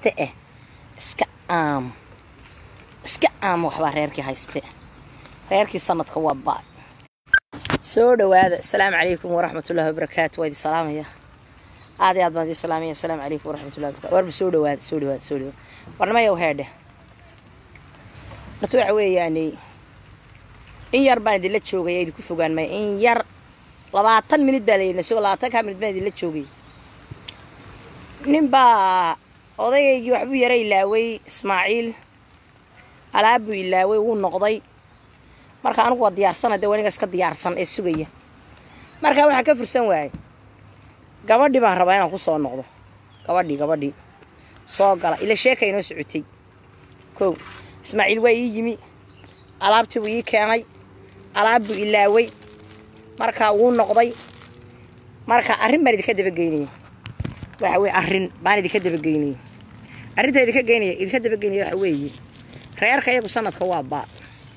hayste eh iska aamo iska aamo waxbaa reerkii hayste reerkii sanadka waa baad soo dhawaada asalaamu calaykum waraxmatullahi wabarakaatu waa idin salaamaya aad iyo aad baan idin salaamaya asalaamu calaykum waraxmatullahi wabarakatu warba soo dhawaada soo dhawaada soo dhawaada warnamayow heedhe horta waxa weeyaani in yar baan idinla joogaya idinku fogaan maya in yar labaatan minid baa layidhi soo labaatankaa minid baan idinla joogay nin baa odayaygii waxbuu yara ilaaway ismaaciil alaabbuu ilaaway wuu noqday marka anigu waa diyaarsana dee waniga iska diyaarsan ee sugaya markaa waxaan ka fursan waayey gabadhii baan rabaa inaan ku soo noqdo gabadhii gabadhii soo gala ila sheeka inoo socotay kow ismaaciil waa ii yimi alaabtii buu ii keenay alaabbuu ilaaway markaa wuu noqday marka arrin baan idinka dabageynaya waxa weye arrin baan idinka dabageynaya arrintaa idinka geynaya idinka dabageynaya waxa weeye reerka iyagu sanadka waa baa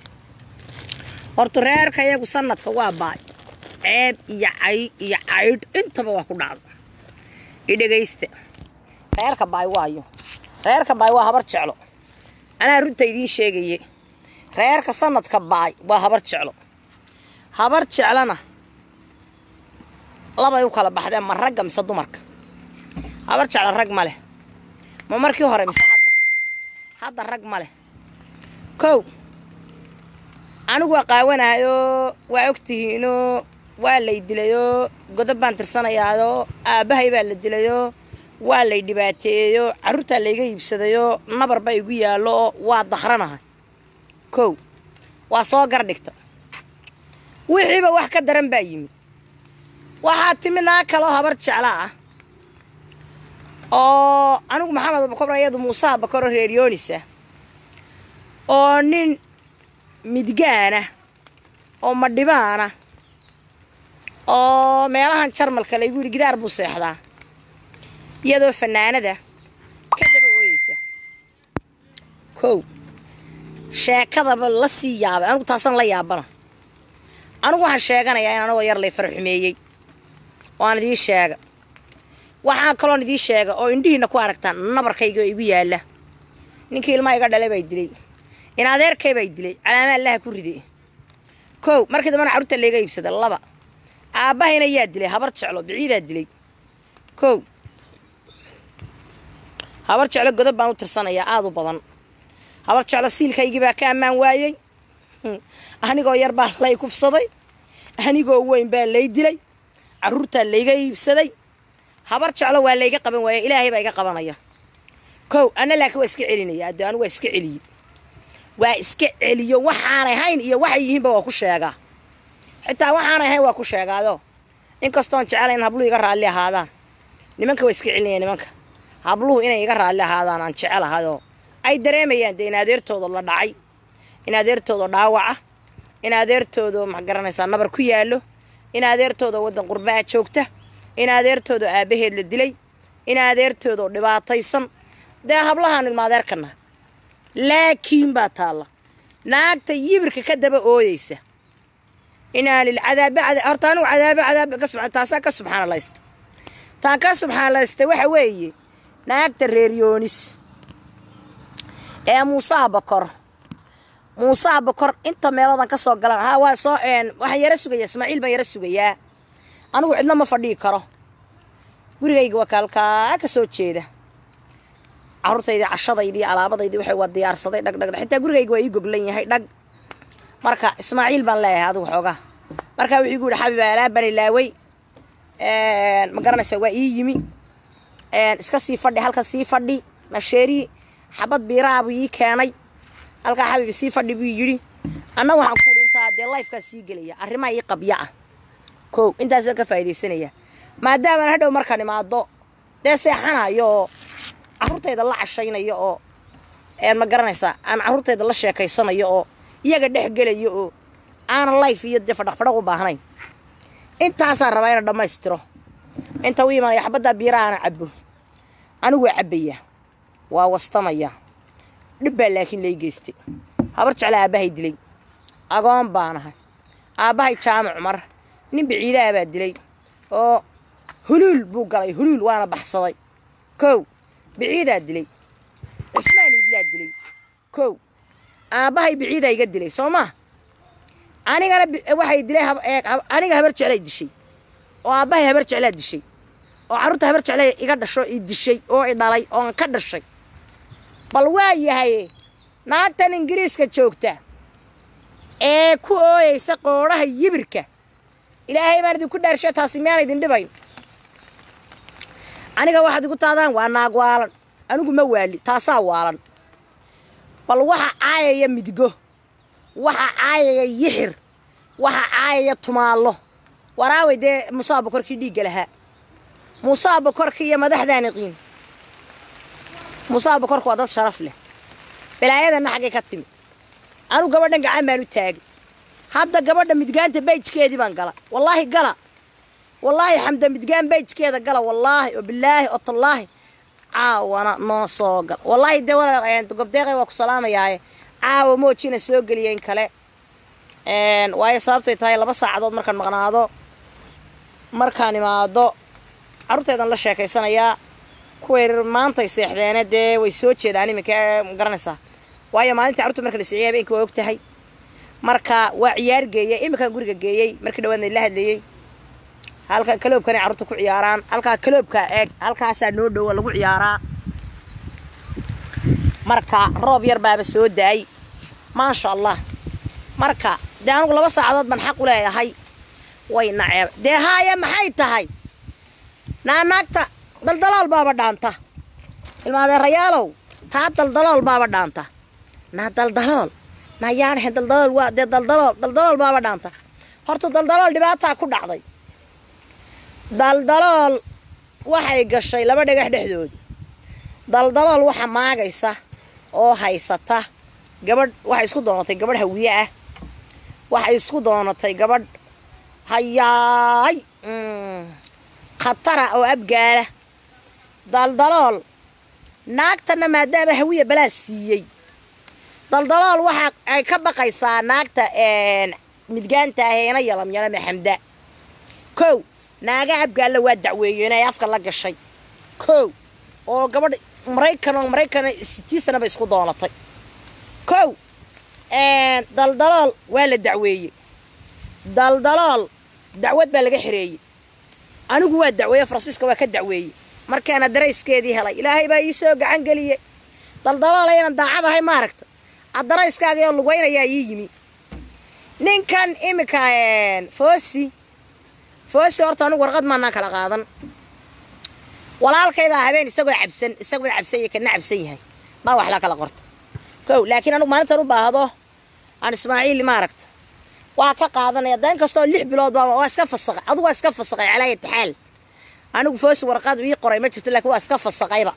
horta reerka iyagu sanadka waa baa ceeb iyo cay iyo caydh intaba waa ku dhacda idhegaysta reerka baay waayo reerka baay waa habar jeclo anaa runta idiin sheegaye reerka sanadka baay waa habar jeclo habar jeclana labay u kala baxdeen ma ragga mise dumarka habar jeclo rag ma leh ma markii hore mise hadda hadda rag ma leh kow anigu waa qaawanayoo waa ogtihiinoo waa lay dilayoo godob baan tirsanayaayoo aabbahay baa la dilayoo waa lay dhibaateeyeyoo carruurtaa layga iibsadayoo nabar baa igu yaallo oo waa dakranahay kow waa soo gar dhigta wixiiba wax ka daran baa yimi waxaa timi naa kaloo habar jecla ah oo anigu maxamed abakor ayadu muuse abakoro reeryoonisa oo nin midgaana oo madhibaana oo meelahan jarmalka laygu yidhi gidaar buu seexdaa iyadoo fanaanada ka daba ooyeysa kow sheekadaba la sii yaabay anigu taasaan la yaabana anigu waxaan sheeganayaa in anagoo yar lay farxumeeyey waan idiin sheega waxaan kaloon idiin sheega oo indhihiina ku aragtaan nabarkayga oo igu yaalla ninkii ilmaha iga dhalay baa dilay in adeerkay baa dilay calaama allaha ku ride kow markii dambana carruurta layga iibsada laba aabbahayna yaa dilay habar jeclo biciidaa dilay kow habar jeclo godob baan u tirsanayaa aada u badan habar jeclo siilkaygii baa ka ammaan waayey anigoo yar baa lay kufsaday anigoo weyn baa lay dilay carruurtaa layga iibsaday habar jeclo waa layga qaban waaya ilaahay baa iga qabanaya kow anna laakiin waa iska celinaya adde anu waa iska celiye waa iska celiyo waxaanay hayn iyo waxay yihiinba waa ku sheegaa xitaa waxaanay hayn waa ku sheegaado inkastoon jecela in habluhu iga raalli ahaadaan nimanka waa iska celinaya nimanka habluhu inay iga raalli ahaadaan aan jecelahayoo ay dareemayaan dee in adeertooda la dhacay in adeertooda dhaawaca in adeertooda ma garanaysaa nabar ku yaallo in adeertooda waddan qurbaa joogta in adeertooda aabbaheed la dilay in adeertooda dhibaataysan dee hablahaan ilma adeerkana laakiin baa taalla naagta yibirka ka daba ooyeysa inaa lilcadaabe horta anigu cadaabe cadaabe ka subxaan taasaa ka subxaanalaysta taan ka subxaanalaysta waxa weeye naagta reer yoonis ee muuse abakor muuse abakor inta meelodan ka soo galaan haa waa soo waxaan yara sugayaa ismaaciil baan yara sugayaa anigu cidna ma fadhihi karo gurigayga waa kaalkaa ka soo jeeda carruurtaydii cashadaydii alaabadaydii waxay waa diyaarsaday dhag dhag xitaa gurigayga waa ii goglan yahay dhag marka ismaaciil baan leeyahay adigu xoogaa markaa wuxuu igu yidhi xabiba alaabaan ilaaway ma garanaysaa waa ii yimi iska sii fadhi halka sii fadhi masheeri xabad biiraha buu ii keenay halkaa xabiib sii fadhi buu yidhi anna waxaan ku intaa dee lifekaa sii gelaya arrimaha ii qabya ah kow intaasoo ka faa'iidaysanaya maadaamaan hadhow markaan imaado dee seexanayo oo carruurtayda la cashaynayo oo ma garanaysaa aan carruurtayda la sheekaysanayo oo iyaga dhex gelayo oo aanan life iyo dee fadhaqfadhaq u baahnayn intaasaan rabaa inaan dhammaystiro inta u imaanaya xabaddaa biiraha ana cabbo anigu waa cabbayaa waa wastamaya dhib baa laakiin lay geystay habar jecla aabbahay dilay agoon baanahay aabbahay jaamac cumar nin biciidaha baa dilay oo huluul buu galay huluul waana baxsaday kow biciidaa dilay dilaa dilay kow aabbahay biciidaa iga dilay soo maa anigana waxay dilay aniga habar jeclay dishay oo aabbahay habar jeclaa dishay oo carruurta habar jeclay iga dhasho i dishay oo i dhalay oon ka dhashay bal waa yahay naagtan ingiriiska joogta ee ku ooyeysa qoodhaha yibirka ilaahay baan idinku dhaarshe taasi miyaan idin dhibayn aniga waxaad igu taadaan waa naag waalan anigu ma waali taasaa waalan bal waxa caayaya midgo waxa caayaya yixir waxa caayaya tumaallo waraaway dee musaa bokorkii dhiigga lahaa musaa bokorka iyo madaxdaaniqiin musaa bokorka waa dad sharaf leh balaayadanna xaggay ka timi anugu gabadhan gacan baan u taagay hadda gabadha midgaanta bayjkeedii baan gala wallaahi gala wallaahi xamda midgaan bayjkeeda gala wallaahi oo bilaahi oo tallaahi caawana noo soo gal wallaahi dee walaal gobdeeqay waa ku salaamayaaye caawa moojina soo geliya in kale waayo sababtay tahay laba saacadood markaan maqnaado markaan imaado carruurteedan la sheekaysanayaa kuway maantay seexdeene dee way soo jeedaan iminka garanaysaa waayo maalintii carruurta marka la siciyay habeenkii waa og tahay marka waa ciyaar geeyey iminkaan guriga geeyey markii dhawaadna la hadlayey halka kaloobkanay carruurta ku ciyaaraan halkaa kaloobkaa eeg halkaasaa noo dhowa lagu ciyaaraa marka roob yar baaba soo daay maasha allah marka dee anugu laba saacadood baan xaq u leeyahay way naceeb dee haaya maxay tahay naanaagta daldalool baaba dhaanta ilmaadeerayaalow taa daldalool baaba dhaanta naa daldalool naa yaanahe daldalool waa dee daldalool daldalool baaba dhaanta horta daldalool dhibaataa ku dhacday daldalool waxay gashay laba dhagax dhexdooda daldalool waxa maagaysa oo haysata gabadh waxay isku doonatay gabadh hawiye ah waxay isku doonatay gabadh hayaay khatara oo abgaala daldalool naagtana maadaama hawiya balaa siiyey daldalool waxa ay ka baqaysaa naagta midgaanta ah eena yalamyalame xamda kow naaga abgaalla waa dacweeyeen ay afka la gashay kow oo gabadh maraykan oo maraykana sitii sana bay isku doonatay kow daldalool waa la dacweeyey daldalool dacwad baa laga xereeyey anigu waa dacweeye faransiiska waa ka dacweeyey markaana darayskeedii helay ilaahay baa ii soo gacan geliyey daldalool aynan daacad ahay maaragta adarayskaagii oo lugaynayaa ii yimi ninkan iminka foosi foosi horta anugu warqad maanaan kala qaadan walaalkaybaa habeen isagoo cabsan isaguna cabsan yahay kana cabsan yahay baa wax la kala qorta kow laakiin anugu maalintan u baahdo aan ismaaciil maaragta waa ka qaadanaya da in kastoo lix bilood baa waa iska fasaqay adugu waa iska fasaqay calaa yataxaal anigu foosi warqad ii qoray ma jirto laakiin waa iska fasaqayba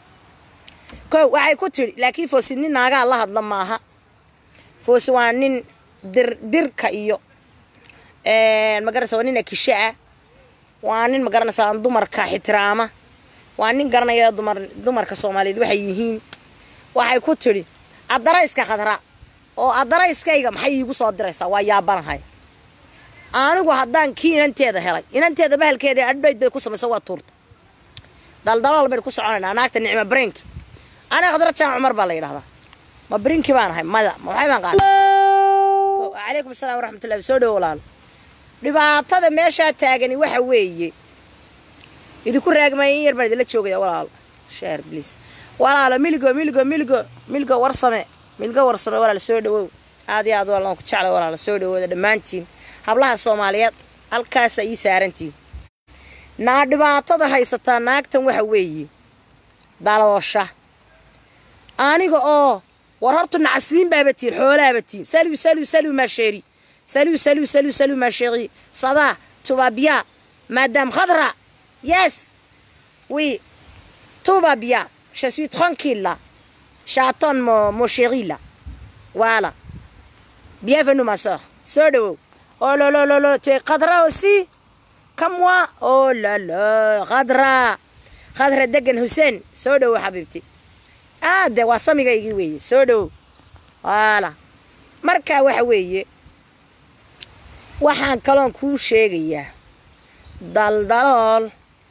kow waxay ku tidhi laakiin foosi nin naagaa la hadla maaha foosi waa nin dir dirka iyo magaranaysa waa nin akisho ah waa nin magaranaysaa dumarka xitiraama waa nin garanaya dumar dumarka soomaaliyeed waxay yihiin waxay ku tidhi adarayska khadra oo adarayskayga maxay iigu soo diraysaa waa yaabanahay anigu haddaan kii inanteeda helay inanteeda bahalkeeda adhayd bay ku samaysa waa tuurta daldalool baynu ku soconaynaa naagta nicma brinki aniga khadra jaan cumar baa la yidhahdaa ma brinki baan ahay mada ma maxay baan qaada calaykum asalaam waraxmatullahi soo dhowo walaalo dhibaatada meeshaa taagani waxa weeye idinku raagmaya in yar baan idinla joogaya walaalo sheer bliis walaalo miligo miligo miligo miligo warsame milgo warsame walaalo soo dhawow aad iyo aad walaan ku jecla walaalo soo dhawooda dhammaantiin hablaha soomaaliyeed halkaasa ii saarantiin naa dhibaatada haysataa naagtan waxa weeye daloosha aniga oo war horta nacasiin baaba tiin xoolaaba tiin salu salu salu maasheeri salu salu salu salu maasheeri sadaa tubabia madame khadra yes oui tout va bien je suis tranquille là j'attends mon, mon chéri là voilà bienvenue ma soeur soo dhawow oh là là là là tu es khadra aussi comme moi oh là là khadra khadra degan hussein soo dhawow xabiibti ah de waa samigaygii weeye soo dhawow voilà marka waxa weeye waxaan kaloon kuu sheegayaa daldalool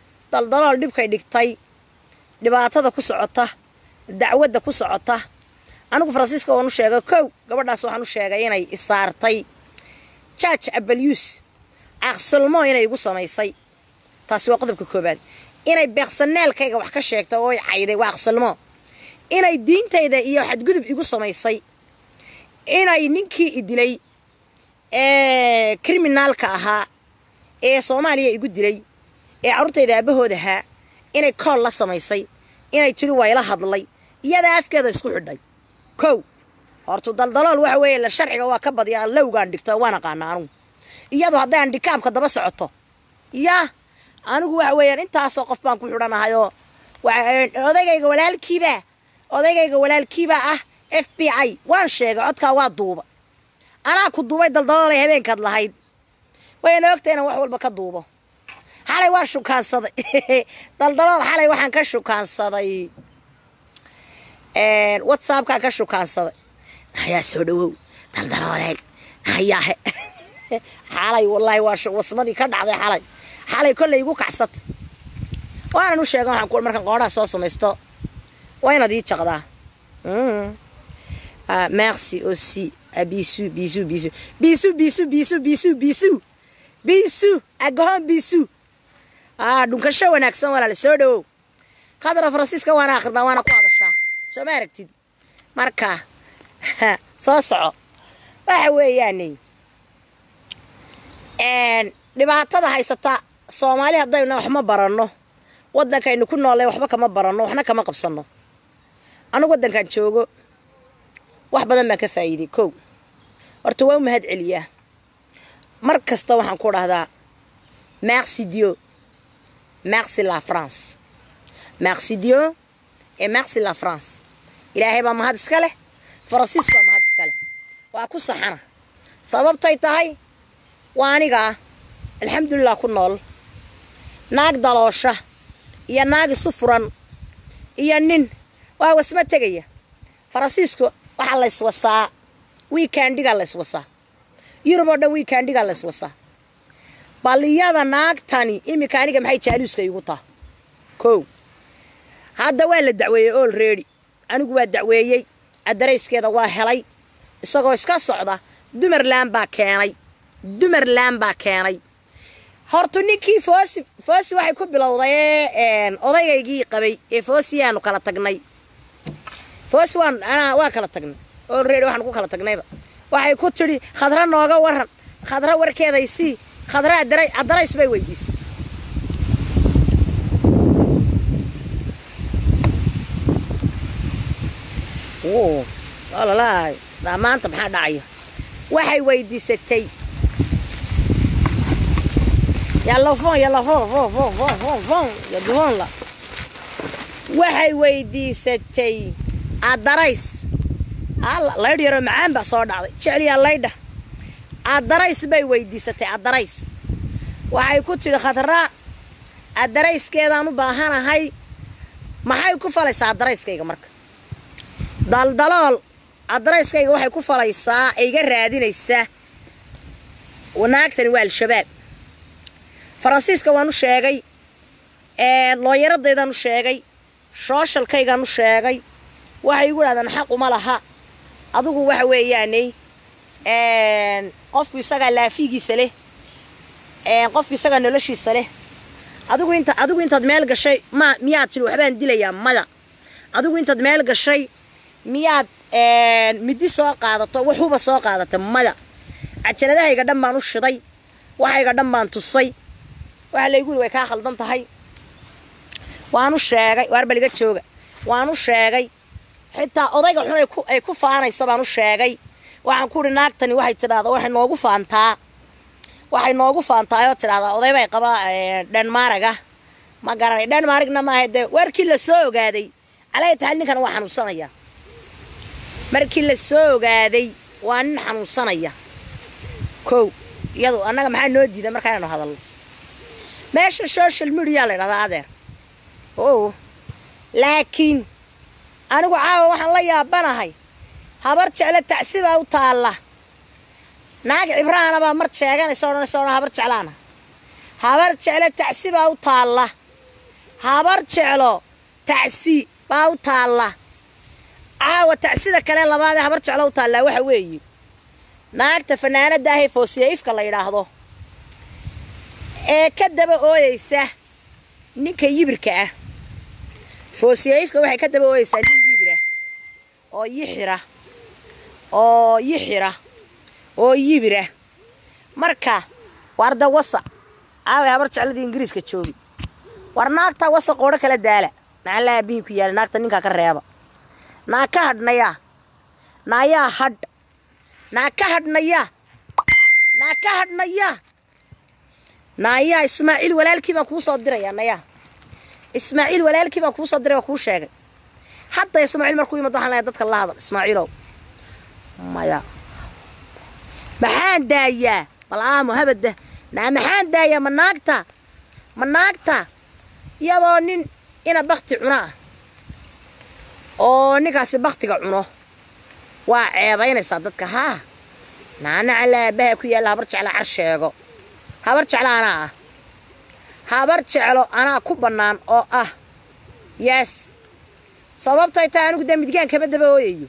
daldalool dhibkay dhigtay dhibaatada ku socota dacwadda ku socota anigu faransiiska waan u sheegay kow gabadhaas waxaan u sheegay inay isaartay jaaj abalyuus aqsulmo inay igu samaysay taasi waa qodobka koobaad inay beeqsaneelkayga wax ka sheegto oo ay cayday waa aqsulmo inay diintayda iyo xadgudub igu samaysay inay ninkii i dilay ee kriminaalka ahaa ee soomaaliya igu dilay ee carruurtayda aabbahood ahaa inay kool la samaysay inay tiri waa ila hadlay iyadaa afkeeda isku xidhay kow hortu daldalool waxa weeye la sharciga waa ka badiyaa lowgaan dhigto waan aqaana anugu iyadu hadday andhikaabka daba socoto yaa anigu waxa weeyaan intaasoo qof baan ku xidhanahayoo odaygayga walaalkiibaa odaygayga walaalkiibaa ah f b i waan sheegay codkaa waa duuba anaa ku duubay daldaloolay habeenkaad lahayd wayna ogta inaan wax walba ka duubo xalay waan shukaansaday daldalool xalay waxaan ka shukaansaday whatsappkaan ka shukaansaday nahayaa soo dhawow daldalooleen nahayaahe xalay wallaahi waa wasmadii ka dhacday xalay xalay kollay igu kacsatay waanan u sheegan waxaan ku markaan qoodhaha soo samaysto waa inaad ii jaqdaa merci aussi bisu bisu bisu bisu bisu bisu bisu bisu bisu agahoon bisu dhunkasho wanaagsan walaale soo dhawow khadra faransiiska waana akhridaa waana ku hadashaa soo ma aragtid marka soo soco waxa weeyaane dhibaatada haysata soomaali haddayna wax ma baranno waddankaynu ku noolay waxba kama baranno waxna kama qabsanno anugu waddankan joogo wax badan baan ka faa'iiday kow horta waa u mahad celiyaa mar kasta waxaan ku dhahdaa merci dio merci la france merci dio et merci la france ilaahay baa mahad iska leh faransiiska baa mahad iska leh waa ku saxana sababtay tahay waa anigaa alxamdulilah ku nool naag daloosha iyo naag isu furan iyo nin waa wasma tegaya faransiisku waxaa layswasaa wiikandigaa layswasaa yurub oo dhan wiikandigaa layswasaa bal iyada naagtani iminka aniga maxay jaaluuska igu taha kow hadda waa la dacweeyey olredy anigu waa dacweeyey adarayskeeda waa helay isagoo iska socda dumarland baa keenay dumarland baa keenay horta ninkii foosi foosi waxay ku bilowday odaygaygii qabay ee foosiyaanu kala tagnay foosi waan waa kala tagnay olredy waxaan ku kala tagnayba waxay ku tidhi khadra nooga waran khadra warkeeday sii khadra adarays bay weydiisay olalaay maanta maxaa dhacaya waxay weydiisatay yalofon yalofon fon fon fon fon fon yadufonla waxay weydiisatay adarays laydh yaroo macaan baa soo dhacday jecliyaa laydha adarays bay weydiisatay adarays waxay ku tidhi khadraa adarayskeedaan u baahanahay maxay ku falaysaa adarayskayga marka daldalool adarayskayga waxay ku falaysaa iga raadinaysaa naagtani waa al-shabaab faransiiska waan u sheegay looyaradaydan u sheegay shooshalkaygaan u sheegay waxay igu dhahdaan xaq uma laha adigu waxa weeyaaney qofku isagaa laafigiisa leh qofku isagaa noloshiisa leh adigu inta adigu intaad meel gashay ma miyaad tidhi waxbaan dilayaa mada adigu intaad meel gashay miyaad midi soo qaadato waxuba soo qaadata mada cajaladahayga dhan baan u shiday waxayga dhan baan tusay waxa laygu yiri way kaa khaldan tahay waan u sheegay waarbaliga jooga waan u sheegay xitaa odayga xun ay ku faanaysa baan u sheegay waxaan ku uhi naagtani waxay tidhahdaa waxay noogu faantaa waxay noogu faantaayoo tidhahdaa oday bay qabaa dhenmaaraga ma garanay dhenmaarigna maaha dee warkii la soo ogaaday calaya taxal ninkana waa xanuunsanaya markii la soo ogaaday waa nin xanuunsanaya kow iyadu annaga maxaa noo diida markaa inaynu hadalno meesha social mediyaa la ydhahdaa adeer o laakiin anigu caawa waxaan la yaabanahay habar jecle tacsibaa u taalla naag cibraana baa mar sheeganaysa odhanaysa odhan habar jeclaana habar jecle tacsi baa u taalla habar jeclo tacsi baa u taalla caawa caawa tacsida kale labaadee habar jeclo u taallaa waxa weeye naagta fanaanada ahee foosiyaifka la yidhaahdo ee ka daba ooyeysa ninka yibirka ah foosiyaifka waxay ka daba ooyeysaa nin yibira oo yixira oo yixira oo yibira marka waarda wasa aaway habar jecladii ingiriiska joogi war naagtaa wasa qoodho kala daala maxaa la aabihin ku yaala naagta ninkaa ka reeba naa ka hadhnayaa naayaa hadh naa ka hadhnayaa naa ka hadhnayaa naayaa ismaaciil walaalkii baan kuu soo dirayaa nayaa ismaaciil walaalkii baan kuu soo diray oo kuu sheegay hadda ismaaciil markuu yimid waxaan leeyahay dadka la hadal ismaaciilow maya maxaan daayaa bal aamo habada naa maxaan daayaa ma naagta ma naagta iyadoo nin ina bakti cuno ah oo ninkaasi baktiga cuno waa ceebaynaysaa dadka haa naana cala aabaha ku yaalla habar jecla car sheego habar jeclo anaa ah habar jeclo anaa ku bannaan oo ah yaas sababtay tahay anigu dee midgaan kama daba ooyayo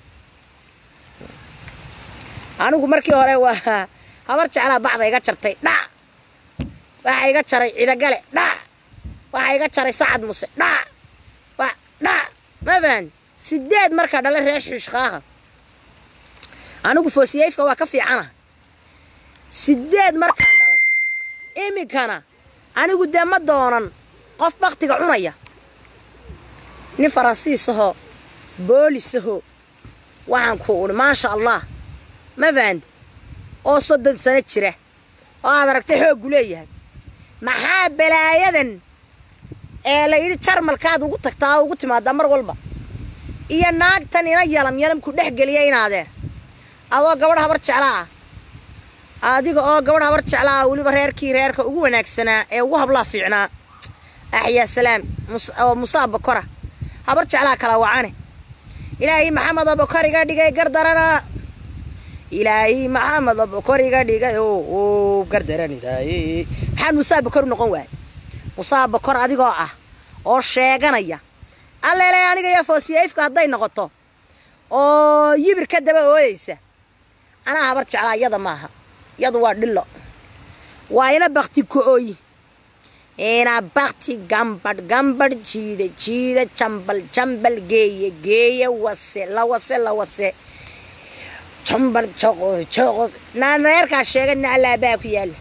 anigu markii hore waa habar jeclaa bacda iga jartay dhac waxaa iga jaray cidagale dhac waxaa iga jaray sacad muse dhac dhac mafaan sideed markaa dhala reer shiishkaaha anigu foosiyayfka waa ka fiicana sideed markaan dhalay iminkana anigu dee ma doonan qof baktiga cunaya nin faransiisahoo boolisahoo waxaan ku udhi maasha allah ma fahanti oo soddon sano jira oo aad aragtay xooggu leeyahay maxaa balaayadan ee la yidhi jarmalkaad ugu tagtaa oo ugu timaadaa mar walba iyo naagtan ina yalam yalamku dhex geliya inaadeer adoo gabadh habar jecla ah adiga oo gabadh habar jecla ah weliba reerkii reerka ugu wanaagsanaa ee ugu hablaa fiicnaa axyaa salaam oo musaa bokora habar jeclaa kala wacane ilaahay maxamed oo bokor iga dhigay gardarana ilaahay maxamed oo bokor iga dhigay oo gardaranidaaye maxaan musaa bokor u noqon waay musaa bokor adigoo ah oo sheeganaya alleele aniga iyo foosiyayfka hadday noqoto oo yibir ka daba ooyeysa anaa habar jeclaa iyada maaha iyadu waa dhillo waa ina bakti ko-oy ina bakti gambadh gambadh jiida jiida jambal jambal geeye geeye wase lawase lawase jambal joqo joqo naaneerkaa sheegana allaabaa ku yaalla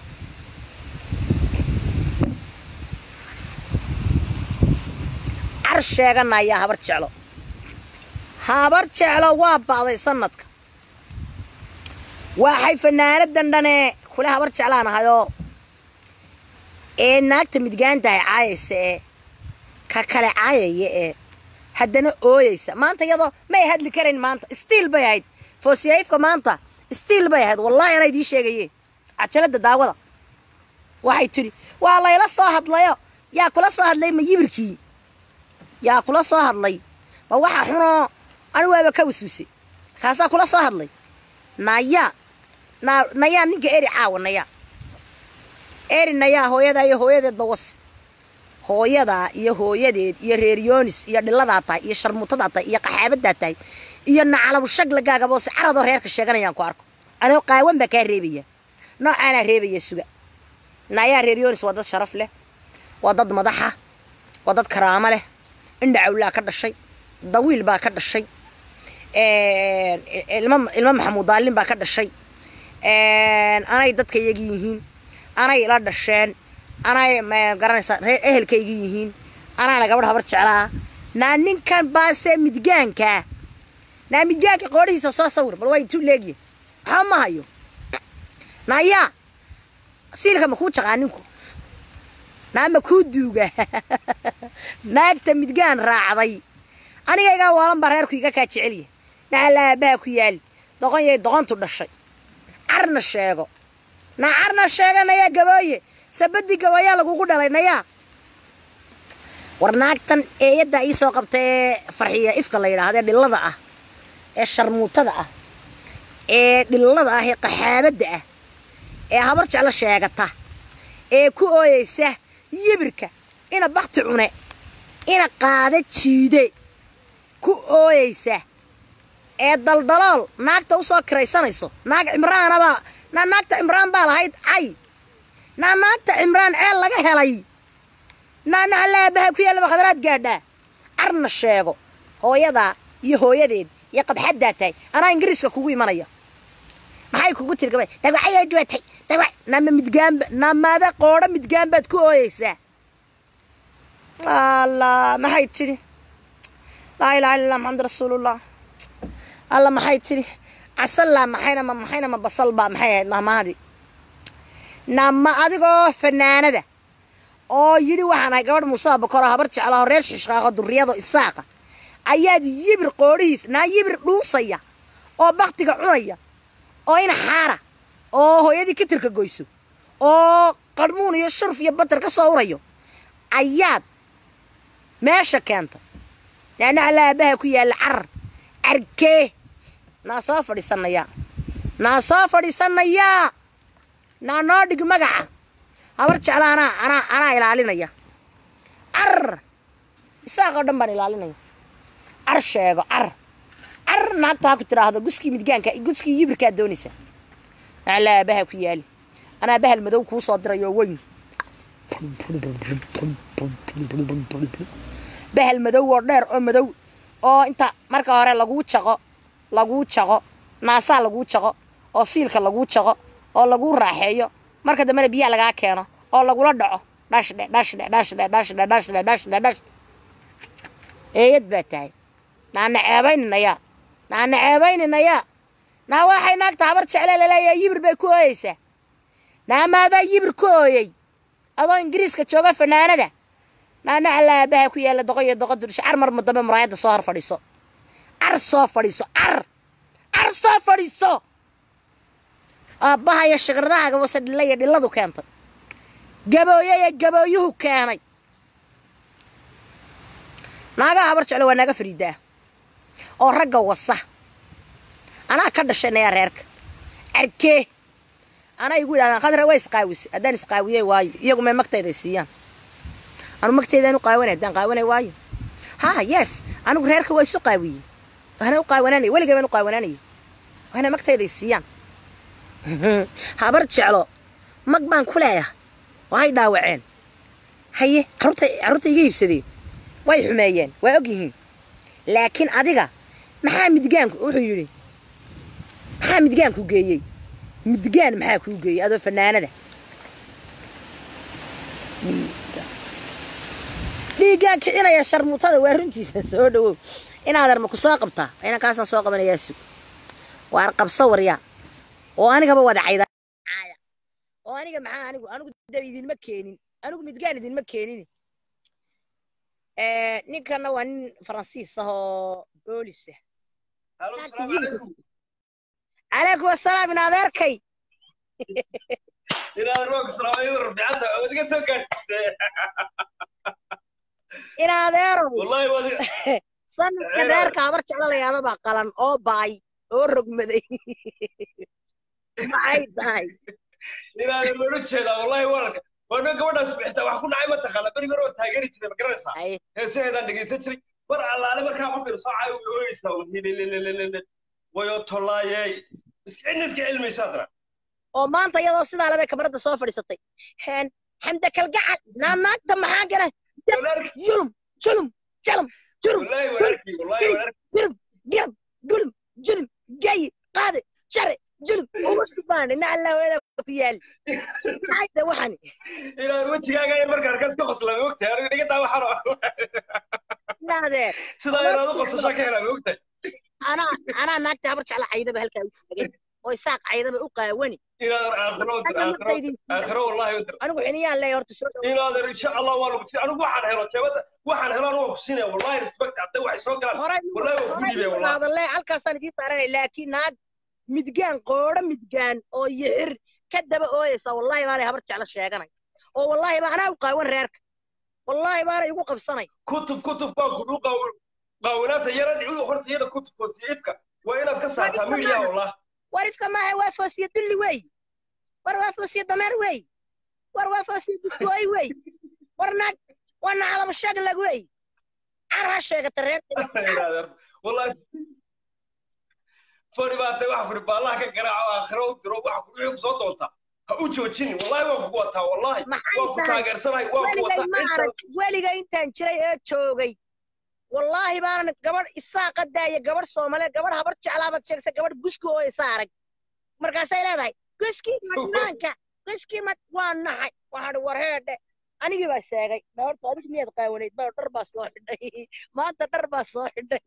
car sheeganayaa habar jeclo habar jeclo waa ba'day sanadka waxay fanaanadan dhanee kule habar jeclaan ahayoo ee naagta midgaantahay caayaysa ee ka kale caayaya ee haddana ooyeysa maanta iyadoo may hadli karayn maanta stiil bay ahayd foosiyayfka maanta stiil bay ahayd wallaahi anaa idiin sheegayeen cajalada daawada waxay tidhi waa layla soo hadlayo yaa kula soo hadlay ma yibirkii yaa kula soo hadlay ma waxa xunoo anigu waaba ka waswisay markaasaa kula soo hadlay nayaa na nayaa ninka eri caawa nayaa eri nayaa hooyadaa iyo hooyadeedba was hooyadaa iyo hooyadeed iyo reeryonis iyo dhilladaa tahay iyo sharmuutadaa tahay iyo qaxaabadaa tahay iyo nacalabu shaglagaagaboose caradoo reerka sheeganayaan ku arko anoo qaawan baa kaa reebaya noocaanaa reebaya suga nayaa reeryonis waa dad sharaf leh waa dad madaxa waa dad karaamo leh indha cawlaa ka dhashay dawiil baa ka dhashay ilmo maxamuud daalin baa ka dhashay anay dadka iyagi yihiin anay ila dhasheen anay garanaysaa ehelkayga yihiin anaana gabadh habar jeclaa naa ninkan baase midgaankaa naa midgaanka qoodhihiisa soo sawir bal waa intuu leegya waxba ma hayo naayaa siilka ma kuu jaqaa ninku naa ma kuu duuga naagta midgaan raacday anigaygaa waalan baa reerku iga kaa jecelya naala aabaha ku yaali doqon yay doqontu dhashay carna sheego naa carna sheega nayaa gabooye sabadii gabayaa lagugu dhalay nayaa war naagtan eeyaddaa ii soo qabta ee farxiya ifka la yidhaahdo ee dhillada ah ee sharmuutada ah ee dhillada ah ee qaxaabadda ah ee habar jeclo sheegata ee ku ooyeysa yibirka ina bakti cune ina qaada jiide ku ooyeysa ee daldalool naagta usoo kiraysanayso naag cimraanabaa naa naagta cimraan baa lahayd cay naa naagta cimraan ceel laga helay naa nacalaabaha ku yaallaba khadraad gaadhaa carna sheego hooyadaa iyo hooyadeed iyo qabxaddaa tahay anaa ingiriiska kugu imanaya maxay kugu tiri gabay dagwacayay duwatay dagwac nama midgaanba namada qoodho midgaan baad ku ooyeysaa allah maxay tidhi laa ilaha illa allah maxamed rasuulullah alla maxay tidhi casallaa maxayna ma maxayna ma basal baa maxay ahayd mahmaadii nama adigoo fanaanada oo yidhi waxaan ahay gabadh muuse abakoro habar jeclaho reer shishqaaqo durriyado isaaqa ayaad yibir qoodhihiis naa yibir dhuusaya oo baktiga cunaya oo ina xaara oo hooyadii kitirka goyso oo qarmuun iyo shurf iyo batar ka soo urayo ayaad meesha keenta naana alaabaha ku yaalla carar carkee naa soo fadhiisanayaa naa soo fadhiisanayaa naa noo dhig magaca habar jecla anaa anaa anaa ilaalinaya carar isaaqoo dhan baan ilaalinaya car sheego car car naagta ha ku tidhaahdo guskii midgaanka guskii yibirkaa doonaysa alaabaha ku yaali anaa bahal madow kuu soo dirayo weyn bahal madow oo dheer oo madow oo inta marka hore laguu jaqo laguu jaqo naasaa laguu jaqo oo siilka laguu jaqo oo laguu raaxeeyo marka dambena biyaha lagaa keeno oo lagula dhaco dhashdhe dhashdhe dhashdhe dhashdhe dhashdhe dhashdhe dhash eeyad baa tahay naana ceebayninayaa naana ceebayninayaa naa waxay naagta habar jecle laleeyahay yibir bay ku ooyeysaa naamaadaa yibir ku ooyey adoo ingiriiska jooga fanaanada naana alaabaha ku yaalla doqo iyo doqo dudhisho car mar dambe muraayadda soo hor fadhiiso car soo fadhiiso car car soo fadhiiso aabbaha iyo shikradaha gabase dhilla iyo dhilladu keentay gabooye iyo gabooyuhu keenay naagaha habar jeclo waa naaga fariidaa oo ragga wasa anaa ka dhashanaya reerka arkee anaa igu yidhahdaan khadra waa isqaawise haddaan isqaawiyey waayo iyagu may magtayday siiyaan anu magtaydaan u qaawanay haddaan qaawanay waayo ha yes anigu reerka waa isu qaawiyey waana u qaawanaanaya weligay baan u qaawanaanaya waana magtayday siiyaan habar jeclo mag baan ku leeyahay waay dhaawaceen haye carruurta carruurta iga iibsadeen way xumeeyeen waa og yihiin laakiin adiga maxaa midgaanku wuxuu yidhi maxaa midgaanku geeyey midgaan maxaa kuu geeyey adoo fanaanada dhiiggaan kicinaya sharmuutada waa runtiisa soo dhawow inaad arma ku soo qabtaa ayna kaasaan soo qabanayaa sug waar qabso waryaa oo anigaba wada cayda oo aniga maxaa anigu anigu dab idinma keenin anigu midgaan idinma keenin ninkana waa nin faransiis ah oo boolis ah calaykum asalaam in adeerkay in adeerow sanadka reerka habar jeclalayaaba baa qalan oo baay oo rogmaday maxay tahay inaadan loola jeedaa wallahi wararka waana gabadhaas bixita wax ku dhacay ma taqaana berigi hore oo taageeri jiray ma garanaysaa heesaheedaan dhegaysan jiray mar allaale markaa qof yar soocay way ooyeysaa hilililililil wayo tollaayey cidna iska cilmaysa adra oo maanta iyadoo sidaa labay kabaradda soo fadhiisatay xamda kalgacal naanaagta maxaa gala yulum julum jalum jurum wallahi walaarkii wallahi walaarkii gulum gilum gulum julum gayi qaade jare julum ugu subaana na allah weeda ku yaali maxayta waxani inaan wejigaaga yar markaan kas ka qoslama ogtahay aniga dhiga taa waxaan naadeer sidaa inaad u qosashaa ka helaan ogtahay anaa anaa naagta habar jecla caydaba halkaa u taagan oo isaaq caydaba u qaawani inaadan aakhiro u dir aakhiro aakhiro wallahi u dir anigu xiniyaan leeyahay horta soo dhawo inaadan insha allah waa lagu siin anigu waxaan helo jeebada waxaan helaan waa ku siinaya wallahi respect hadday waxay soo galaan horay wallahi waa ku dhiibaya wallahi hadalle halkaasaan idiin saaranay laakiin naag midgaan qoodho midgaan oo yixir ka daba ooyeysa wallahi baanay habar jecla sheeganay oo wallahi baa anaa u qaawan reerka wallahi baanay igu qabsanay kutub kutub baa ku dhuu qaaw qaawanaanta yara dhici horta iyada kutub foosiifka waa inaad ka saartaa media wallah war ifka maaha waa foosiye dulli wey war waa foosiye dameer wey war waa foosiye duskooy wey war naag waa nacalaba sheeglag wey car ha sheegata reerka wallahi fadhi baa tahay waxaa kuri baallaha ka garaaco aakhiro u diro waxa kuri wixii kusoo doontaa ha u joojini wallahi waan kugu wataa wallahi waan ku taageersanahay waan ku weligay ma wataa arag weliga intaan jiray ee joogay wallaahi baanan gabadh isaaqa daaya gabadh soomaaliyeed gabadh habar jeclaabaad sheegsa gabadh guski oo isa arag markaasay leedahay guskii madnaanka guskii mad waa naxay waxaan war heedhe anigii baa sheegay dhawarta adig miyaad qaawanayd baa dhar baa soo xidhay maanta dhar baa soo xidhay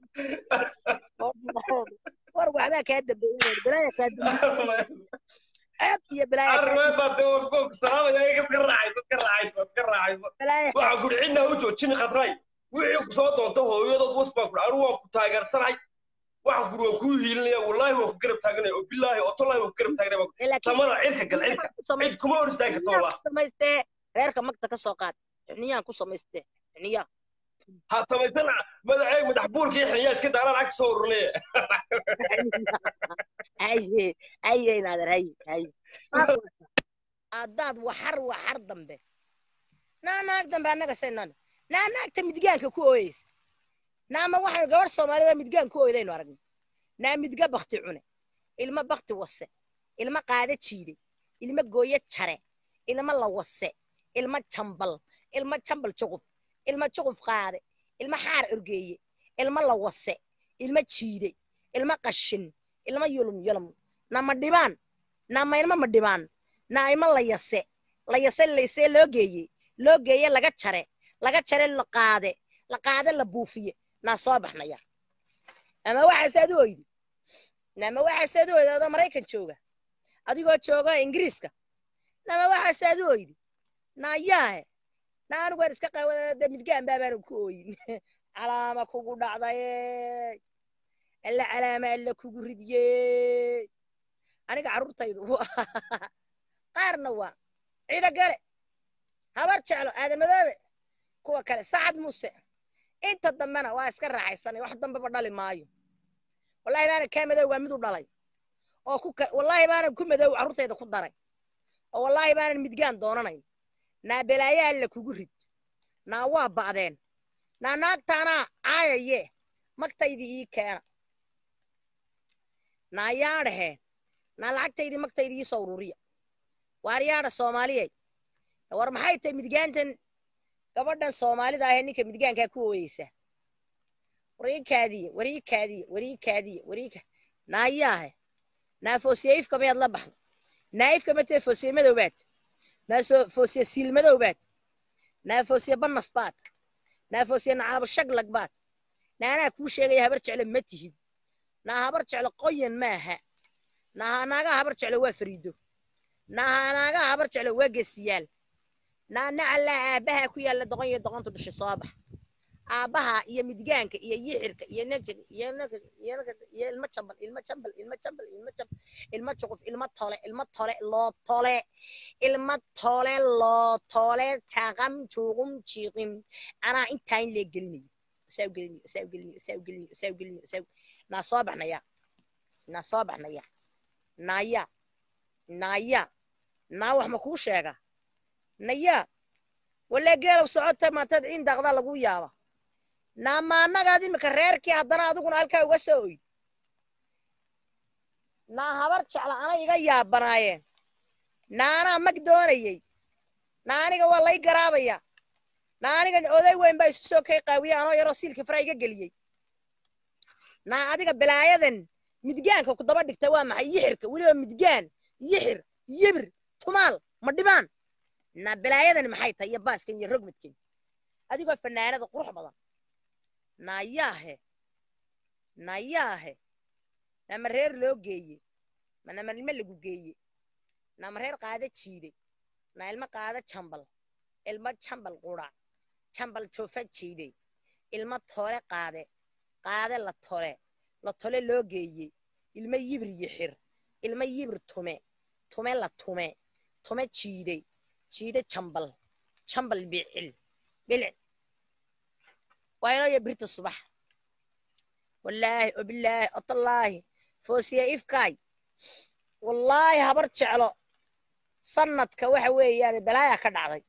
war waxbaa kaa dambeeyay bilaaya kaa dambeeyay ceeb iyo bilaaya kaa arrimeed baa dee waan ku salaamaya iga ka raacayso ka raacayso ka raacayso bilaaya waxaa kuri cidna ha u joojini khadray wixii kusoo doonta hooyadood was baan kuri anigu waan ku taageersanahay waxaan kuri waan kuu hiilinaya wallaahi waan ku garab taaganaya oo bilaahi oo tollahi waan ku garab taaganaya laakiin samada cirka gal cirka cid kuma hor istaagi karta wallah samaystee reerka magta ka soo qaad xiniyaan ku samaystee xiniyaa ha samaysan madaxeeg madax buurka iyo xiniyaa iska daaraan ag soo urunaya haye haye naader haye haye haddaad waxar waxar dambe naa naag dambe annaga saynan naa naagta midgaanka ku ooyeysa naama waxaan gabadh soomaalida midgaan ku ooydaynu aragnay naa midga bakti cune ilma bakti wase ilma qaada jiiday ilma gooye jare ilma la wase ilma jambal ilma jambal juquf ilma juquf qaade ilma xaar orgeeye ilma la wase ilma jiiday ilma qashin ilma yulum yulum nama dhibaan nama ilma ma dhibaan na ilma la yase la yase laysee loo geeye loo geeye laga jare laga jare la qaade la qaade la buufiye naa soo baxnaya ama waxaasaad u oydi nama waxaasaad u oydi adoo maraykan jooga adigoo jooga ingiriiska nama waxaasaad u oydi naa yaahe na anigu waan iska qaawada midgaan baabaanan ku ooyin calaama kugu dhacdaye alla calaama alla kugu ridye aniga carruurtaydu qaarna waa ciida gale habar jeclo aadamadoobe kuwa kale sacad muse inta dambena waa iska raaxaysanay wax dambeba dhali maayo wallahi baanan kaa madow waa mid u dhalay oo ku wallahi baanan ku madow carruurtayda ku daray oo wallahi baanan midgaan doonanayn naa belaayaa alla kugu rid naa waa ba'deen naa naagtaanaa caayaye magtaydii ii keena naa yaadhaheen naa lacagtaydii magtaydii ii soo ururiya waar yaadha soomaaliyey war maxay tahay midgaantan gabadhan soomaalida ahee ninka midgaankaa ku ooyeysa wariikaadiye wariikaadiye wariikaadiye wariika naayaahe naa foosiye ifka mayaad la baxdo naa ifka matee foosiye madowbaad naa foosiye siil madowbaad naa foosiye banaf baad naa foosiye nacaabo shaglag baad naanaa kuu sheegaya habar jeclo ma tihid naa habar jeclo qoyan maaha naa naagaha habar jeclo waa fariido naa naagaha habar jeclo waa gesiyaal naa nacallaa aabbaha ku yaalla doqon iyo doqontu dhashay soo bax aabbaha iyo midgaanka iyo yixirka iyo negir iyo negir iyo negir iyo ilmo jambal ilmo jambal ilmo jambal ilmo jambal ilmo juquf ilmo tole ilmo tole loo tole ilmo tole loo tole jaqam juuqum jiiqim anaa intaa in lee gelinayo saa u gelinayo saa u gelinayo saa u gelinayo saa u gelinayo saa naa soo baxnaya naa soo baxnaya naaya naaya naa wax ma kuu sheega naya walee geelow socota maantaad ciin daaqdaa lagu yaaba naama annagaad imika reerkii haddana adiguna halkaa uga soo oydi naa habar jecla ana iga yaabanaayeen naa anaa mag doonayey naa aniga waa lay garaabaya naa aniga oday weyn baa isu soo kay qaawiye anoo yaroo siilka fara iga geliyey naa adiga balaayadan midgaanka ku daba dhigta waa maxay yixirka weliba midgaan yixir yibir tumaal ma dhibaan naa balaayadan maxay tahay iyo baaskan iyo rogmadkan adigoo fanaanada qurux badan naayaahe naayaahe nama reer loo geeye manama ilmo lagu geeye nama reer qaada jiiday na ilmo qaada jambal ilmo jambal qurac jambal joofa jiiday ilmo tole qaade qaade la tole la tole loo geeye ilmo yibir yixir ilmo yibir tume tume la tume tume jiiday jiide jambal jambal bicil bilic waa inoo birta subax wallaahi obilaahi otallaahi foosiye ifkaay wallaahi habar jeclo sanadka waxa weeyaan balaaya ka dhacday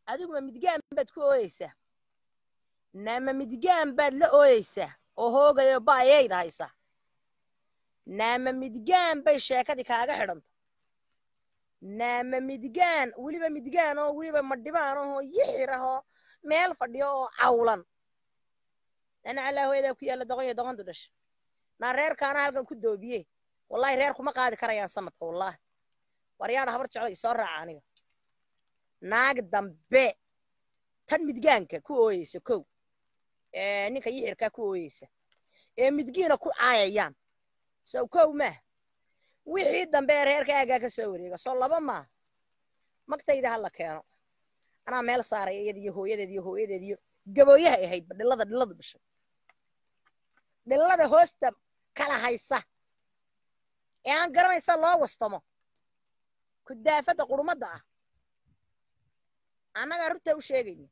adiguma midgaan baad ku ooyeysaa naama midgaan baad la ooyeysaa oo hoogayo ba'ayayda haysa naama midgaan bay sheekadii kaaga xidhanta naama midgaan weliba midgaan oo weliba madhibaan ahoo yixir ahoo meel fadhiyo oo cawlan ana calaa hooyadaa ku yaalla doqon iyo doqontu dhasha naa reerkaana halkan ku doobiye wallahi reer kuma qaadi karayaan sanadka wallahi waryaadha habar jeclo isoo raaca aniga naag dambe tan midgaanka ku ooyeysa kow ee ninka yixirkaa ku ooyeysa ee midgiina ku caayayaan sow kow maah wixii dambe ee reerka aagaa ka soo wareega soo laba maa magtayda ha la keeno anaa meel saaraya iyada iyo hooyadeed iyo hooyadeed iyo gabooyahay ahaydba dhilada dhiladu dhashay dhilada hoosta kala haysa ee aan garanaysa loo wastamo kudaafadda qurmadda ah annagaa runtaa u sheegayna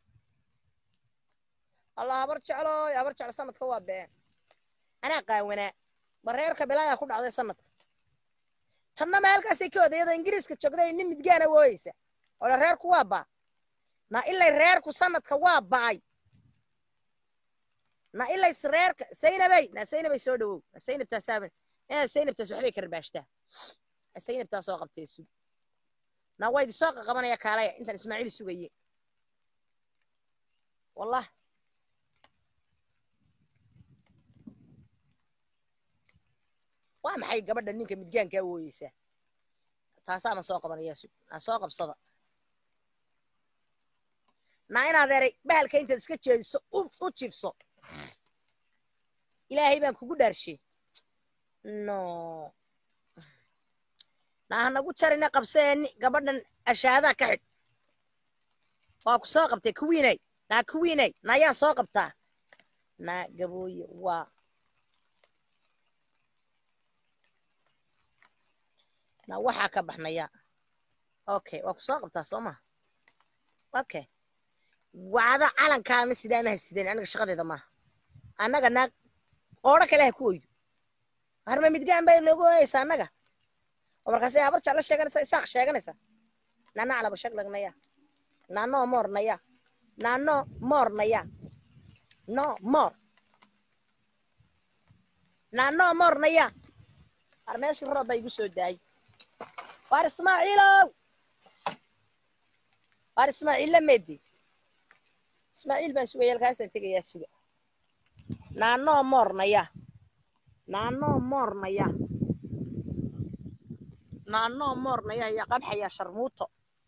allah habar jeclooy habar jeclo sanadka waa been anaa qaawanaa bareerka bilaayaa ku dhacday sanadka tanna meelkaasay ka odayadoo ingiriiska joogday nin midgaana wooyeysa oole reerku waa baa na ilay reerku sanadka waa ba'ay na ilay reerka saynabay na saynabay soo dhawow na saynabtaasaaba inaad saynabtaas waxbay karbaashtaa saynabtaa soo qabtay sug na waa idi soo qaqabanaya kaalaya intaan ismaaciil sugaye wallah waa maxay gabadha ninka midgaankaa wooyeysaa taasaana soo qabanaya sug na soo qabsada naa inaad eray bahalka intaad iska jeediso u jifso ilaahay baan kugu dhaarshe no naa hanagu jarina qabseeni gabadhan ashaadaa ka xidh waa ku soo qabtay kuwiinay naa kuwiinay na ayaan soo qabtaa naa gabooye waa na waxaa ka baxnaya okay waa ku soo qabtaa soo maha okay wacda calankaama sidaanaha sideen aniga shaqadeeda maaha annaga naag qoodho kale ha ku oydo harma midgaan bay noogu ooyeysa annaga oo markaasay habar jeclo sheeganaysa isaaq sheeganaysa nana calaba shaglagnaya nano moornaya nano moornaya no moor nano moornaya har meeshii roob baa igu soo daayay waar ismaaciilow waar ismaaciilla meedi ismaaciil baan sugaya halkaasaan tegayaa suga naanoo moornaya naanoo moornaya naanoo moornaya ayaa qabxaya sharmuuto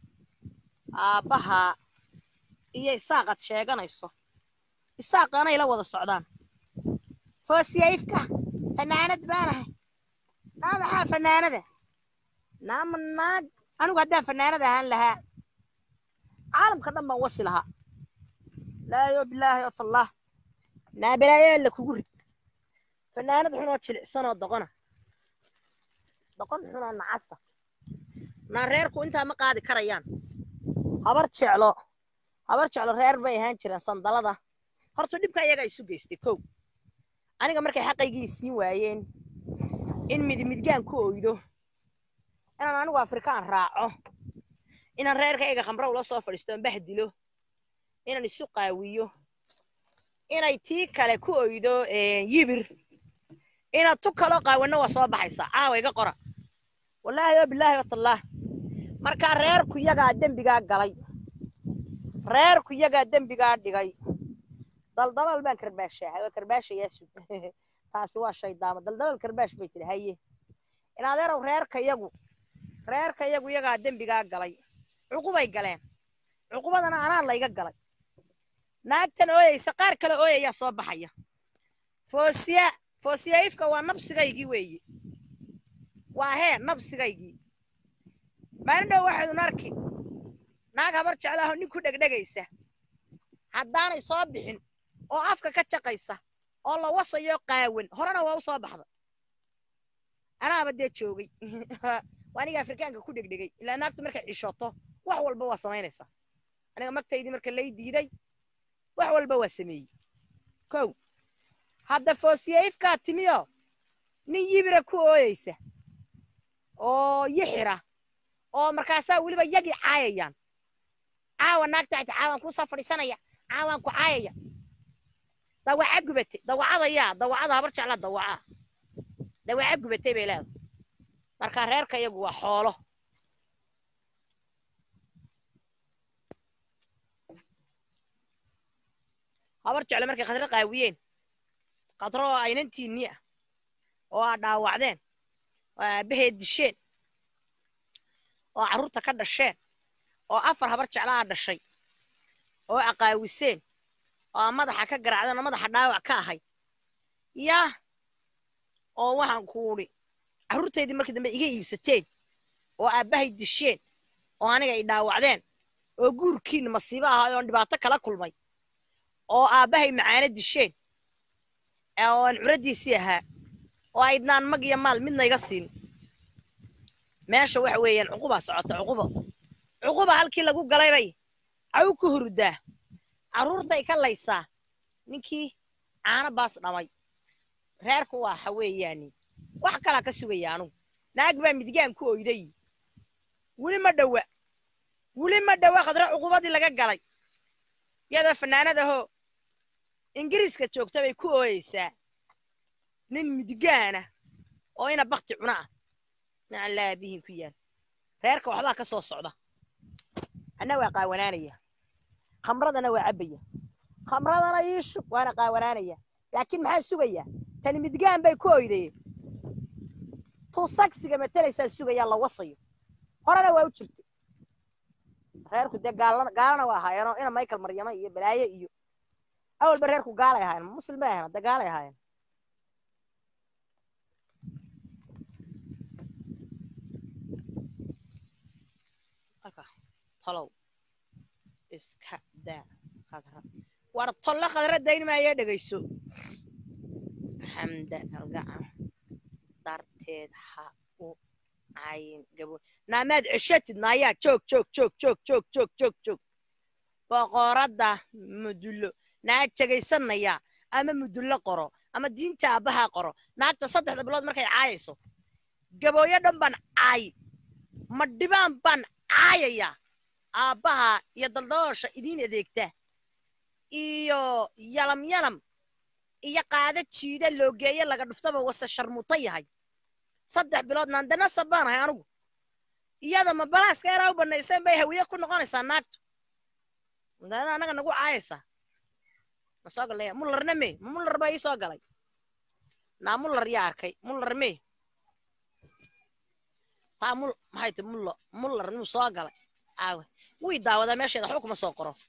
aabbahaa iyo isaaqad sheeganayso isaaqanay la wada socdaan foosiyayfka fanaanad baanahay naa maxaa fanaanada naama naag anigu haddaan fanaanad ahaan lahaa caalamka dhan baan wasi lahaa laayo bilaahi otallah naa balaayaa la kugu rid fanaanad xunoo jilicsanoo doqona doqon xunoo nacasa naa reerku intaa ma qaadi karayaan habar jeclo habar jeclo reer bay ahaan jireen sandalada horta dhibka iyagaa isu geystay kow aniga markay xaqaygii siin waayeen in midmidgaan ku oydo inaan anigu afrikaan raaco inaan reerkayga khamro ula soo fadhiisto on bahdilo inaan isu qaawiyo inay tii kale ku oydo yibir inaad tu kaloo qaawanno waa soo baxaysaa caawa iga qora wallaahi oo bilaahi watallaah markaa reerku yagaa dembigaa galay reerku yagaa dembigaa dhigay daldalal baan karbaashaa waa karbaashayaa sug taasi waa shaydaamo daldalal karbaash bay tiri haye in adeerow reerka yagu reerka yagu yagaa dembigaa galay cuqubay galeen cuqubadana anaa layga galay naagtan ooyeysa qaar kale ooyayaa soo baxaya foosiya foosiyayfka waa nabsigaygii weeye waa hee nabsigaygii maalin dhow waxaydun arki naag habar jeclaaho nin ku dhegdhegaysa haddaanay soo bixin oo afka ka jaqaysa oo la wasayo qaawan horena waa u soo baxda anaaba dee joogay waa aniga afrikaanka ku dhegdhegay ilaa naagtu markay cishoto wax walba waa samaynaysaa aniga magtaydii marka lay diiday wax walba waa sameeyey kow hadda foosiyayfkaa timiyo nin yibira ku ooyeysa oo yixira oo markaasaa weliba yagii caayayaan caawa naagta xita caawaan kuusoo fadhiisanaya caawaan ku caayaya dawaca gubatay dawacada yaa dawacada habar jecla dawaca dawaca gubatay bay leedahay marka reerka iyagu waa xoolo habar jecle markay khadro qaawiyeen khadro oo aynantiinni ah oo aa dhaawacdeen oo aabbaheed disheen oo carruurta ka dhasheen oo afar habar jecla aa dhashay oo aqaawiseen oo madaxa ka garaacdeen oo madaxa dhaawac ka ahay yaa oo waxaan ku udhi carruurtaydii markii dambe iga iibsateen oo aabbahay disheen oo aniga i dhaawacdeen oo guurkiinna masiibo ahaa oon dhibaato kala kulmay oo aabbahay macaano disheen oo aan curaddiisii ahaa oo aydnaan mag iyo maal midna iga siin meesha waxa weeyaan cuqubaa socota cuqubo cuquba halkii lagu galaybay caw ku hurdaa carruurtay ka laysaa ninkii caano baas dhamay reerku waa waxa weeyaani wax kalaa ka sugaya anugu naag baa midgaan ku oyday weli ma dhowa weli ma dhowa khadro cuqubadii laga galay iyadoo fanaanadahoo ingiriiska joogta bay ku ooyeysaa nin midgaana oo ina bakti cuna ah nacan laabihin ku yaal reerka waxbaa ka soo socda anna waa qaawanaanaya khamradana waa cabbaya khamradana iishub waana qaawanaanaya laakiin maxaa sugaya tani midgaan bay ku oydayeen tuu sagsiga matalaysaa sugayaa la wasayo horena waa u jirtay reerku dee gaalana waa ahaayeenoo ina michael maryama iyo balaaye iyo awalba reerku gaalay ahaayeen muslim bay ahayen dee gaalay ahaayeen tolow iska daa khadra war tolle khadra dayn maayee dhegayso xamda kalgacan darteed ha u cayin gabo naamaad ceshatid naayaa joog joog joog joog joog joog joog joog boqoradda mudullo naag jegaysanaya ama mudullo qoro ama diinta aabbaha qoro naagta saddexda bilood markay caayayso gabooyo dhan baan caay ma dhibaan baan caayaya aabbaha iyo daldaloosha idiin adeegta iyo yalam yalam iyo qaado jiida loogeeye laga dhuftaba wase sharmuuta yahay saddex bilood naandanasab baan ahay anugu iyada ma balaaska eraa u bannayseen bay hawiye ku noqonaysaa naagtu daana annaga nagu caayaysaa ma soo galay mullarna mee ma mullar baa ii soo galay naa mullar yaa arkay mullar mee taa mul maxay ti mullo mullar nuu soo galay aawe wuu i daawadaa meesheeda waxba kuma soo qoro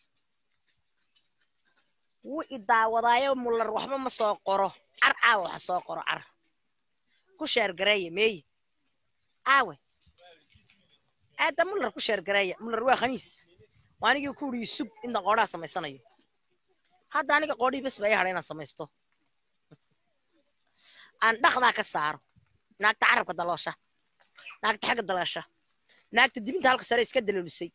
wuu i daawadaayo mullar waxba ma soo qoro car caawa waxa soo qoro car ku sheergareeya meeye aawe aada mullar ku sheergareeya mullar waa khaniis waa anigii ku uri sug inta qoodhaa samaysanayo hadda aniga qoodhii bes ba ii hadha inaan samaysto aan dhaqdaa ka saaro naagta carabka daloosha naagta xagga daloosha naagta dibinta halka sare iska daloolisay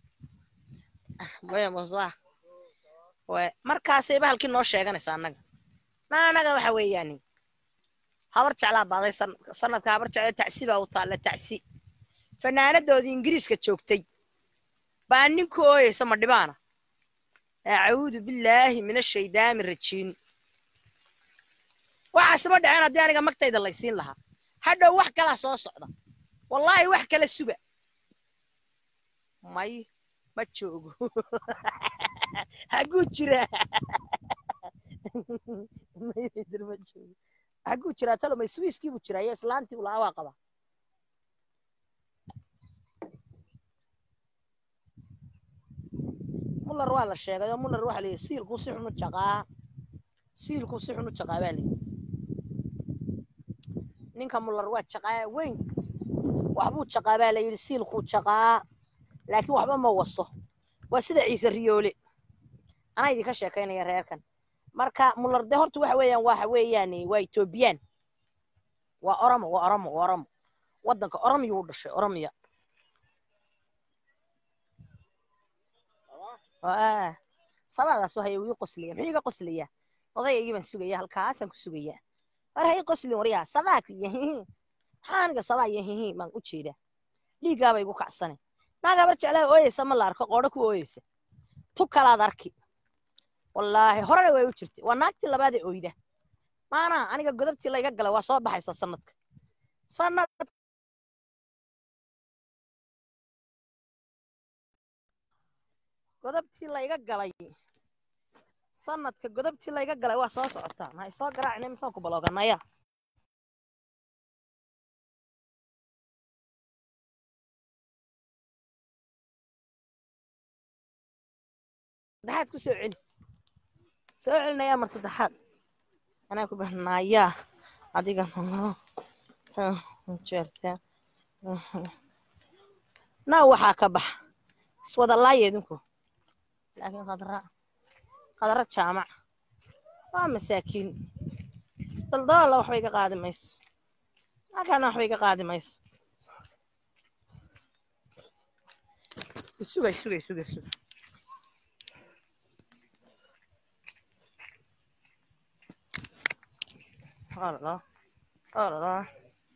markaasay bahalkii noo sheeganaysa annaga na annaga waxa weeyaani habar jeclaa baaday sanadka habar jecla tacsi baa u taalla tacsi fanaanadoodii ingiriiska joogtay baa ninku ooyeysa ma dhibaana acuudu billaahi min ashaydaami rajiin waxaasima dhaceen haddii aniga magtayda laysiin lahaa hadhow wax kalaa soo socda wallaahi wax kala suga may ma joogo haguu jiraa ma joogo haguu jiraa talo may swiiskii buu jiraa iyo islaantii buu lahaa waa qaba muller waa la sheegay oo muller waxa la yidhi siilkuu si xun u jaqaa siilkuu si xun u jaqaa baa layidhi ninka muller waa jaqaa weyn waxbuu jaqaa baa la yidhi siilkuu jaqaa laakiin waxba ma waso waa sida ciise riyoole anaa idinka sheekaynaya reerkan marka muller de horta waxa weeyaan waxa weeyaan waa etoobiyaan waa oromo waa oromo waa oromo waddanka oromiyuu dhashay oromiya sabadaas waxay wii qoslaya muxuu iga qoslaya odayaygii baan sugaya halkaasaan ku sugaya war ha ii qoslin waryaa sabaa ku yahihi maxaa aniga sabaa yahihi baan u jeedaa dhiiggaaba igu kacsane naag habar jeclaha ooyeysa ma la arko qoodho ku ooyeysa tu kalaad arki wallaahi horena way u jirtay waa naagtii labaadee oyda maana aniga godobtii layga galay waa soo baxaysa sanadka sanad godobtii layga galay sanadka godobtii layga galay waa soo socotaa maxay soo garaacnay misaan ku balooganaya saddexaad ku soo celi soo celinayaa mar saddexaad anaa ku bahnayaa adiga jeerta naa waxaa ka bax iswada laaya idinku laakiin khadra khadra jaamac waa masaakiin daldalalla waxba iga qaadi mayso halkaana waxba iga qaadi mayso isuga isuga isuga isuga Oh là là. Oh là là.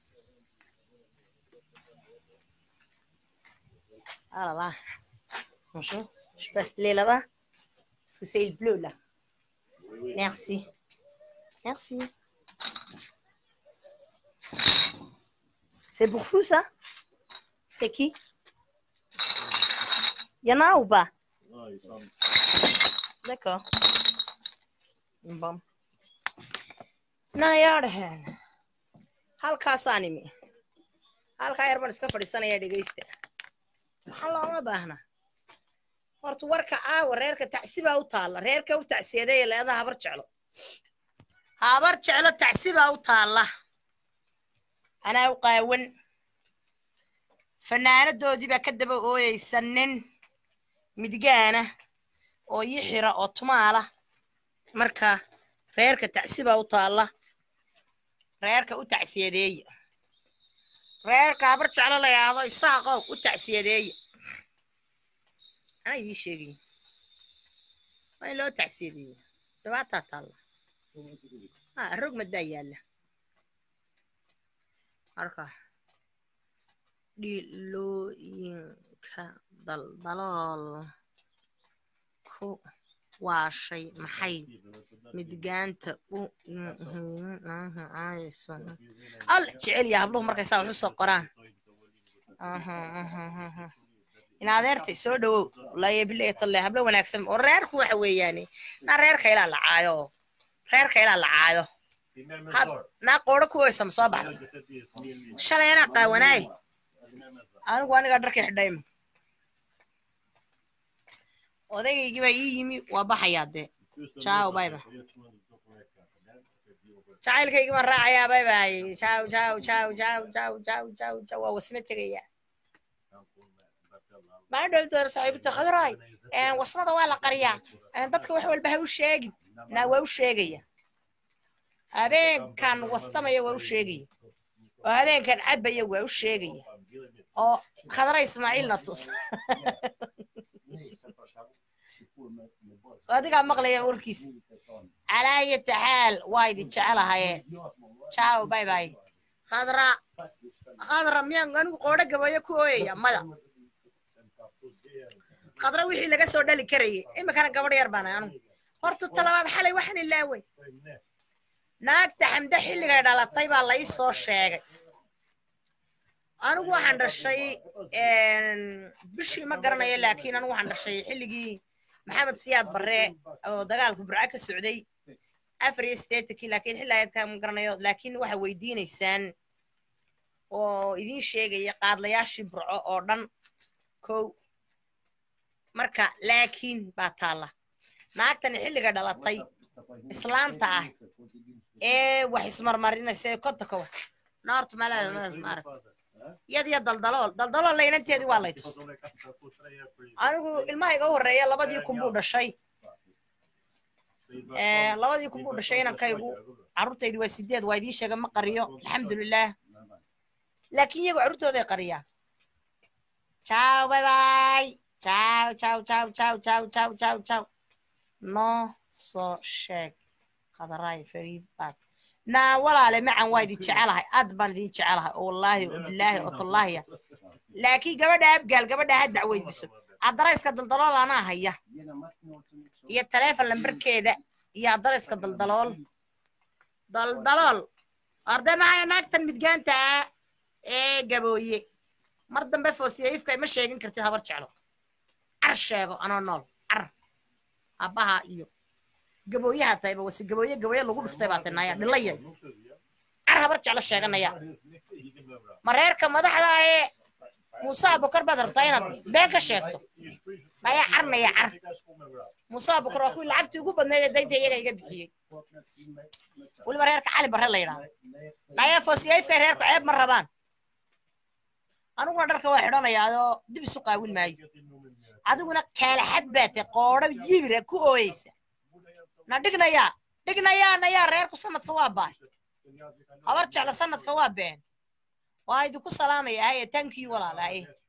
Ah là là. Bonjour. Je passe les là-bas. Parce que c'est le bleu là. Merci. Merci. C'est pour vous ça C'est qui Il y en a ou pas D'accord. Bon. nayaadhahen halkaasaan imi halkaa yar baan iska fadhiisanayaa dhegaysta maxaa looma baahna horta warka caawa reerka tacsibaa u taalla reerka u tacsiyadeeya leedaha habar jeclo habar jeclo tacsibaa u taalla anaa u qaawan fanaanadoodii baa ka daba ooyeysa nin midgaana oo yixira oo tumaala marka reerka tacsibaa u taalla reerka u tacsiyadeeya reerka habar jeclo la yidhaahdo isaaqow u tacsiyadeeya anaa idii sheegay waa in loo tacsiyadeeya dhibaataa taalla ha rogmad baa yaalla marka dhilooyinka daldalool ku waashay maxay midgaanta u al jecel ya habluhu markay saa wax u soo qoraan in adeertay soo dhawow wallaahi bileetolle hablo wanaagsan oo reerku waxa weeyaane naa reerka ilaa la caayo reerka ilaa la caayo naa qoodho ku oysa ma soo baxda shalay anaa qaawanaay anigu anigaa dharkii xidhayma odaygaygi baa ii yimi waa baxayaa dee jaaw bayba jacaylkaygii baan raacayaa baybay jaaw jaaw jaaw jaaw jaaw jaaw jaaw jaaw waa wasme tegayaa maa dhow door saaxiibta khadray wasmada waa la qariyaa dadka wax walba ha u sheegin naa waa u sheegaya habeenkan wastamaya waa u sheegaya oo habeenkan cadbaya waa u sheegaya oo khadra ismaaciilna tus adigaa maqlaya warkiisa calaa ayati xaal waa idin jecelahaye jaaw bay bay khadra khadra miyaan anigu qoodho gabayo ku ooyaya mada khadra wixii laga soo dhali karayay iminkana gabadh yar baana anigu horta talabaad xalay waxaan ilaaway naagta xamde xilligay dhalatay baa la ii soo sheegay anigu waxaan dhashay bishii ma garanayo laakiin anigu waxaan dhashay xilligii maxamed siyaad barre oo dagaalku burco ka socday afar iyo siddeetankii laakiin xilli ayadkaa ma garanayo laakiin waxa weydiinaysaan oo idiin sheegaya qaadlayaashii burco oo dhan kow marka laakiin baa taalla naagtani xilliga dhalatay islaanta ah ee wax ismarmarinaysa ee kotakowa naartu malaada maaragta iyad iyo daldalool daldalool laynanteedii waa lay tus anigu ilmaha iga horreeya labadii kun buu dhashay labadii kun buu dhashay inankaygu carruurtaydi waa sideed waa idiin sheega ma qariyo alxamdulilah laakiin iyagu carruurtooday qariyaan ciao bye bye ciao ciao ciao ciao ciao ciao ciao ciao noo soo sheeg qadaraay fariid baad naa walaale macan waa idin jecelahay aad baan idin jecelahay oo wallaahi oo bilaahi oo tallaahiya laakiin gabadha abgaal gabadha ha dacweydiso adarayska daldalool anaa haya iyo taleefon lambarkeeda iyo adarayska daldalool daldalool arday maxay naagtan midgaanta ah ee gabooye mar dambe foosiyayifka ima sheegin kartid habar jeclo car sheego anoo nool car aabbaha iyo gabooyaha tayba wasi gabooye gabooye lagu dhuftay baa tinaya dhilaya car habar jeclo sheeganaya ma reerka madaxda ee muuse abukar baad rabtaa inaad been ka sheegto naya carnaya car muuse abukar waa kuwii lacagtii ugu badnayd ee daynta iyaga iga bixiyey weliba reerka cali barre la yidhahdo naya foosiyayfka reerku ceeb ma rabaan aniguna dharka waa xidhanaya adoo dib isu qaawin maayo adiguna kaalaxad baa tahay qoodho yibira ku ooyeysa na dhignayaa dhignayaa nayaa reerku sanadka waa baay habar jeclo sanadka waa been waa idinku salaamaya haye tankii walaalaye